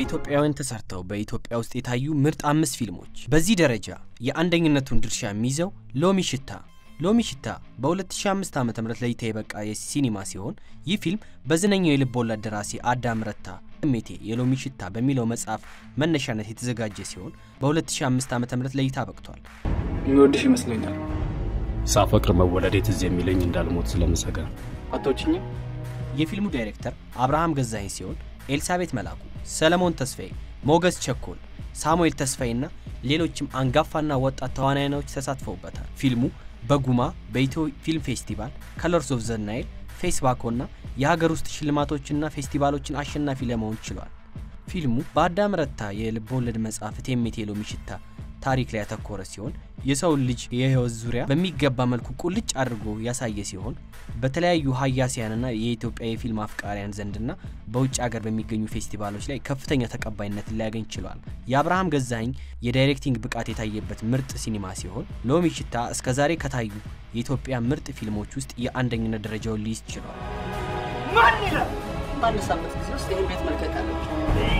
በኢትዮጵያውያን ተሰርተው በኢትዮጵያ ውስጥ የታዩ ምርጥ አምስት ፊልሞች። በዚህ ደረጃ የአንደኝነቱን ድርሻ የሚይዘው ሎሚ ሽታ። ሎሚ ሽታ በ2005 ዓ ም ለእይታ የበቃ የሲኒማ ሲሆን ይህ ፊልም በዝነኛው የልብ ወለድ ደራሲ አዳም ረታ ስሜቴ የሎሚ ሽታ በሚለው መጽሐፍ መነሻነት የተዘጋጀ ሲሆን በ2005 ዓ ም ለእይታ በቅቷል። የሚወድሽ ይመስለኛል። ሳፈቅር መወለዴ ትዝ የሚለኝ እንዳልሞት ስለምሰጋ አቶችኝም የፊልሙ ዳይሬክተር አብርሃም ገዛኸኝ ሲሆን ኤልሳቤት መላኩ፣ ሰለሞን ተስፋዬ፣ ሞገስ ቸኮል፣ ሳሙኤል ተስፋዬና ሌሎችም አንጋፋና ወጣት ተዋናዮች ተሳትፈውበታል። ፊልሙ በጉማ በኢትዮ ፊልም ፌስቲቫል፣ ከለርስ ኦፍ ዘ ናይል፣ ፌስባኮና የሀገር ውስጥ ሽልማቶችና ፌስቲቫሎችን አሸናፊ ለመሆን ችሏል። ፊልሙ በአዳም ረታ የልብ ወለድ መጽሐፍ እቴሜቴ ሎሚ ሽታ ታሪክ ላይ ያተኮረ ሲሆን የሰውን ልጅ የህይወት ዙሪያ በሚገባ መልኩ ቁልጭ አድርጎ ያሳየ ሲሆን በተለያዩ ሀያሲያንና የኢትዮጵያ የፊልም አፍቃሪያን ዘንድና በውጭ ሀገር በሚገኙ ፌስቲቫሎች ላይ ከፍተኛ ተቀባይነት ሊያገኝ ችሏል። የአብርሃም ገዛኸኝ የዳይሬክቲንግ ብቃት የታየበት ምርጥ ሲኒማ ሲሆን ሎሚ ሽታ እስከዛሬ ከታዩ የኢትዮጵያ ምርጥ ፊልሞች ውስጥ የአንደኝነት ደረጃውን ሊይዝ ችሏል። ማን ይላል? በአንድ ሳምንት ጊዜ ውስጥ ይህን ቤት መልቀቅ አለብሽ።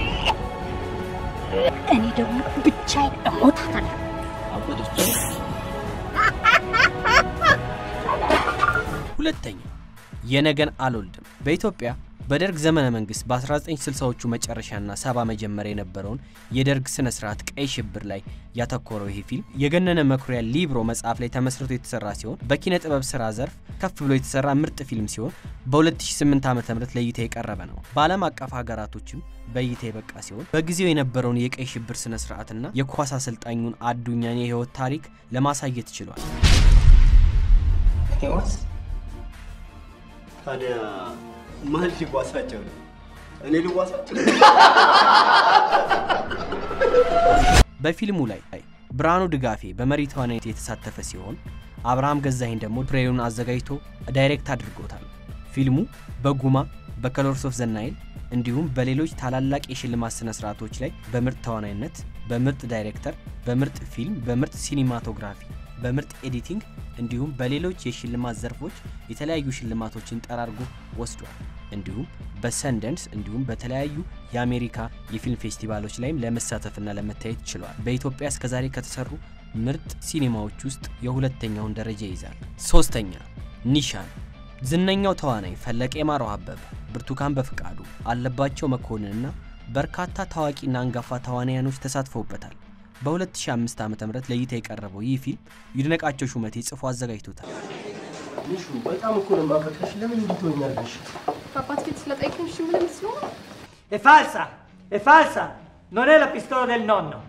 እኔ ደግሞ ብቻዬን እሞታታለሁ። ሁለተኛ የነገን አልወልድም። በኢትዮጵያ በደርግ ዘመነ መንግስት በ1960ዎቹ መጨረሻና ሰባ መጀመሪያ የነበረውን የደርግ ስነ ስርዓት ቀይ ሽብር ላይ ያተኮረው ይህ ፊልም የገነነ መኩሪያ ሊብሮ መጽሐፍ ላይ ተመስርቶ የተሰራ ሲሆን በኪነ ጥበብ ስራ ዘርፍ ከፍ ብሎ የተሰራ ምርጥ ፊልም ሲሆን በ2008 ዓ ም ለእይታ የቀረበ ነው። በዓለም አቀፍ ሀገራቶችም በእይታ የበቃ ሲሆን በጊዜው የነበረውን የቀይ ሽብር ስነ ስርዓትና የኳስ አሰልጣኙን አዱኛን የህይወት ታሪክ ለማሳየት ችሏል። ህይወት ታዲያ ማን ሊዋሳቸው ነው? እኔ ልዋሳቸው? በፊልሙ ላይ ብርሃኑ ድጋፌ በመሪ ተዋናይነት የተሳተፈ ሲሆን አብርሃም ገዛኸኝ ደግሞ ፕሬዩን አዘጋጅቶ ዳይሬክት አድርጎታል። ፊልሙ በጉማ በከለርስ ኦፍ ዘ ናይል እንዲሁም በሌሎች ታላላቅ የሽልማት ስነ ስርዓቶች ላይ በምርጥ ተዋናይነት፣ በምርጥ ዳይሬክተር፣ በምርጥ ፊልም፣ በምርጥ ሲኒማቶግራፊ፣ በምርጥ ኤዲቲንግ እንዲሁም በሌሎች የሽልማት ዘርፎች የተለያዩ ሽልማቶችን ጠራርጎ ወስዷል። እንዲሁም በሰንደንስ እንዲሁም በተለያዩ የአሜሪካ የፊልም ፌስቲቫሎች ላይም ለመሳተፍና ለመታየት ችሏል። በኢትዮጵያ እስከዛሬ ከተሰሩ ምርጥ ሲኒማዎች ውስጥ የሁለተኛውን ደረጃ ይይዛል። ሶስተኛ ኒሻን ዝነኛው ተዋናይ ፈለቀ የማረው አበበ፣ ብርቱካን በፍቃዱ፣ አለባቸው መኮንንና በርካታ ታዋቂና አንጋፋ ተዋናያኖች ተሳትፈውበታል። በ2005 ዓ ም ለእይታ የቀረበው ይህ ፊልም ይድነቃቸው ሹመቴ ጽፎ አዘጋጅቶታል። ልሹ በጣም እኮ ነው የማፈቅርሽ። ለምን እንዲህ ትሆኛለሽ? Papà ti la dai con scimmone nessuno? È falsa! È falsa! Non è la pistola del nonno!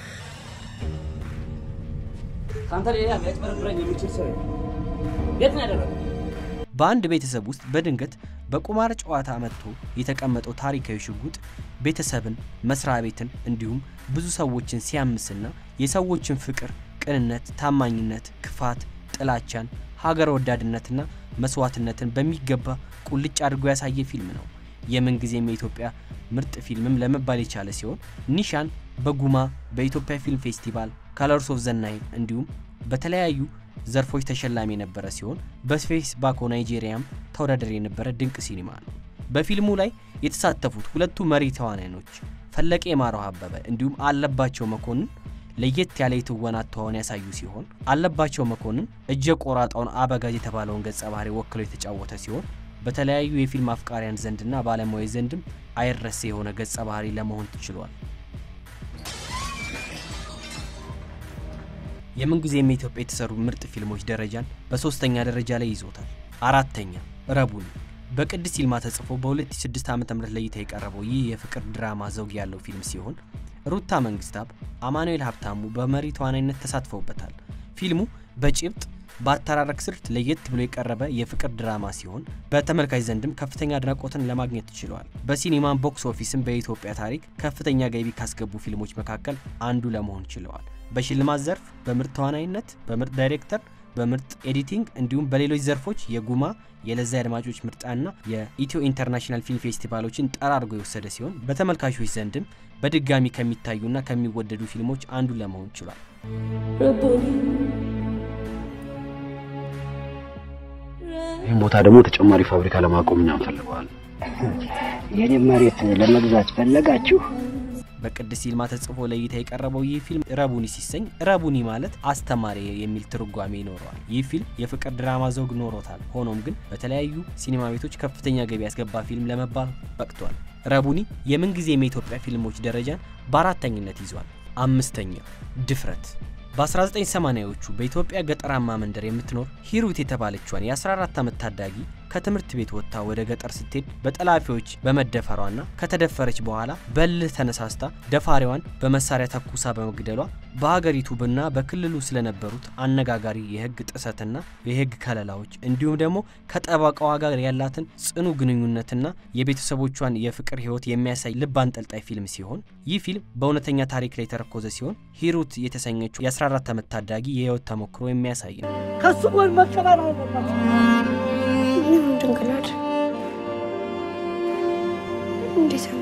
ከአንተ ሌላ ሊያጭበረብረኝ የሚችል ሰው የለም። የት ነው ያደረገው? በአንድ ቤተሰብ ውስጥ በድንገት በቁማር ጨዋታ መጥቶ የተቀመጠው ታሪካዊ ሽጉጥ ቤተሰብን፣ መስሪያ ቤትን እንዲሁም ብዙ ሰዎችን ሲያምስና የሰዎችን ፍቅር፣ ቅንነት፣ ታማኝነት፣ ክፋት፣ ጥላቻን፣ ሀገር ወዳድነትና መስዋዕትነትን በሚገባ ቁልጭ አድርጎ ያሳየ ፊልም ነው። የምንጊዜም የኢትዮጵያ ምርጥ ፊልምም ለመባል የቻለ ሲሆን ኒሻን በጉማ በኢትዮጵያ ፊልም ፌስቲቫል ከለርስ ኦፍ ዘ ናይል እንዲሁም በተለያዩ ዘርፎች ተሸላሚ የነበረ ሲሆን በስፔስ ባኮ ናይጄሪያም ተወዳዳሪ የነበረ ድንቅ ሲኒማ ነው። በፊልሙ ላይ የተሳተፉት ሁለቱ መሪ ተዋናዮች ፈለቀ የማረው አበበ እንዲሁም አለባቸው መኮንን ለየት ያለ የትወና ተዋን ያሳዩ ሲሆን አለባቸው መኮንን እጀ ቆራጣውን አበጋዝ የተባለውን ገጸ ባህሪ ወክሎ የተጫወተ ሲሆን በተለያዩ የፊልም አፍቃሪያን ዘንድና ባለሙያ ዘንድም አይረሴ የሆነ ገጸ ባህሪ ለመሆን ችሏል። የምንጊዜም የኢትዮጵያ የተሰሩ ምርጥ ፊልሞች ደረጃን በሶስተኛ ደረጃ ላይ ይዞታል። አራተኛ ረቡኒ በቅድስት ይልማ ተጽፎ በ2006 ዓ ም ለእይታ የቀረበው ይህ የፍቅር ድራማ ዘውግ ያለው ፊልም ሲሆን ሩታ መንግስታብ፣ አማኑኤል ሀብታሙ በመሪ ተዋናይነት ተሳትፈውበታል። ፊልሙ በጭብጥ በአተራረክ ስልት ለየት ብሎ የቀረበ የፍቅር ድራማ ሲሆን በተመልካች ዘንድም ከፍተኛ አድናቆትን ለማግኘት ችሏል። በሲኒማን ቦክስ ኦፊስም በኢትዮጵያ ታሪክ ከፍተኛ ገቢ ካስገቡ ፊልሞች መካከል አንዱ ለመሆን ችለዋል። በሽልማት ዘርፍ በምርጥ ተዋናይነት፣ በምርጥ ዳይሬክተር፣ በምርጥ ኤዲቲንግ እንዲሁም በሌሎች ዘርፎች የጉማ የለዛ አድማጮች ምርጫና የኢትዮ ኢንተርናሽናል ፊልም ፌስቲቫሎችን ጠራርጎ የወሰደ ሲሆን በተመልካቾች ዘንድም በድጋሚ ከሚታዩና ከሚወደዱ ፊልሞች አንዱ ለመሆን ችሏል። ይህም ቦታ ደግሞ ተጨማሪ ፋብሪካ ለማቆም እኛ እንፈልገዋለን። የኔ መሬት ለመግዛት ፈለጋችሁ? በቅድስት ይልማ ተጽፎ ለእይታ የቀረበው ይህ ፊልም ረቡኒ ሲሰኝ ረቡኒ ማለት አስተማሪ የሚል ትርጓሜ ይኖረዋል። ይህ ፊልም የፍቅር ድራማ ዘውግ ኖሮታል። ሆኖም ግን በተለያዩ ሲኒማ ቤቶች ከፍተኛ ገቢ ያስገባ ፊልም ለመባል በቅቷል። ረቡኒ የምንጊዜም የኢትዮጵያ ፊልሞች ደረጃን በአራተኝነት ይዟል። አምስተኛ ድፍረት በ1980ዎቹ በኢትዮጵያ ገጠራማ መንደር የምትኖር ሂሩት የተባለችዋን የ14 ዓመት ታዳጊ ከትምህርት ቤት ወጥታ ወደ ገጠር ስትሄድ በጠላፊዎች በመደፈሯና ከተደፈረች በኋላ በልህ ተነሳስታ ደፋሪዋን በመሳሪያ ተኩሳ በመግደሏ በሀገሪቱ ብና በክልሉ ስለነበሩት አነጋጋሪ የሕግ ጥሰትና የሕግ ከለላዎች እንዲሁም ደግሞ ከጠበቃዋ ጋር ያላትን ጽኑ ግንኙነትና የቤተሰቦቿን የፍቅር ሕይወት የሚያሳይ ልብ አንጠልጣይ ፊልም ሲሆን ይህ ፊልም በእውነተኛ ታሪክ ላይ የተረኮዘ ሲሆን ሂሩት የተሰኘችው የ14 ዓመት ታዳጊ የህይወት ተሞክሮ የሚያሳይ ነው። ከሱ ጎን መቀበር አለባት። ምን ድንግላድ እንዴት ነው?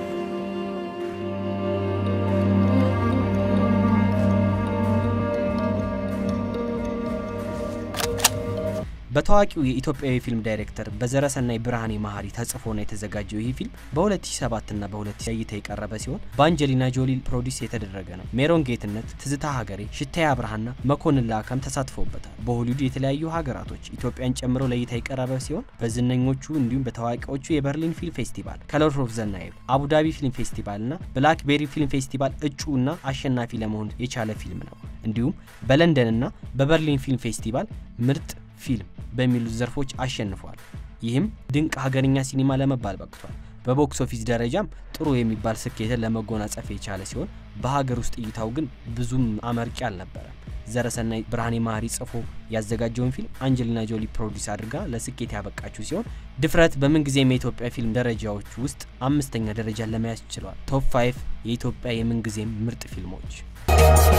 በታዋቂው የኢትዮጵያዊ ፊልም ዳይሬክተር በዘረሰናይ ብርሃኔ መሀሪ ተጽፎና የተዘጋጀው ይህ ፊልም በ2007 እና በ2000 እይታ የቀረበ ሲሆን በአንጀሊና ጆሊ ፕሮዲስ የተደረገ ነው። ሜሮን ጌትነት፣ ትዝታ ሀገሬ፣ ሽታዬ አብርሃና መኮንን ላከም ተሳትፈውበታል። በሆሊውድ የተለያዩ ሀገራቶች ኢትዮጵያን ጨምሮ ለእይታ የቀረበ ሲሆን በዝነኞቹ እንዲሁም በታዋቂዎቹ የበርሊን ፊልም ፌስቲቫል፣ ከለርስ ኦፍ ዘ ናይል፣ አቡዳቢ ፊልም ፌስቲቫል እና ብላክቤሪ ፊልም ፌስቲቫል እጩ እና አሸናፊ ለመሆን የቻለ ፊልም ነው። እንዲሁም በለንደንና በበርሊን ፊልም ፌስቲቫል ምርጥ ፊልም በሚሉት ዘርፎች አሸንፏል። ይህም ድንቅ ሀገርኛ ሲኒማ ለመባል በቅቷል። በቦክስ ኦፊስ ደረጃም ጥሩ የሚባል ስኬትን ለመጎናጸፍ የቻለ ሲሆን በሀገር ውስጥ እይታው ግን ብዙም አመርቂ አልነበረም። ዘረሰናይ ብርሃኔ መሀሪ ጽፎ ያዘጋጀውን ፊልም አንጀሊና ጆሊ ፕሮዲስ አድርጋ ለስኬት ያበቃችው ሲሆን ድፍረት በምንጊዜም የኢትዮጵያ ፊልም ደረጃዎች ውስጥ አምስተኛ ደረጃን ለመያዝ ችሏል። ቶፕ ፋይቭ የኢትዮጵያ የምንጊዜም ምርጥ ፊልሞች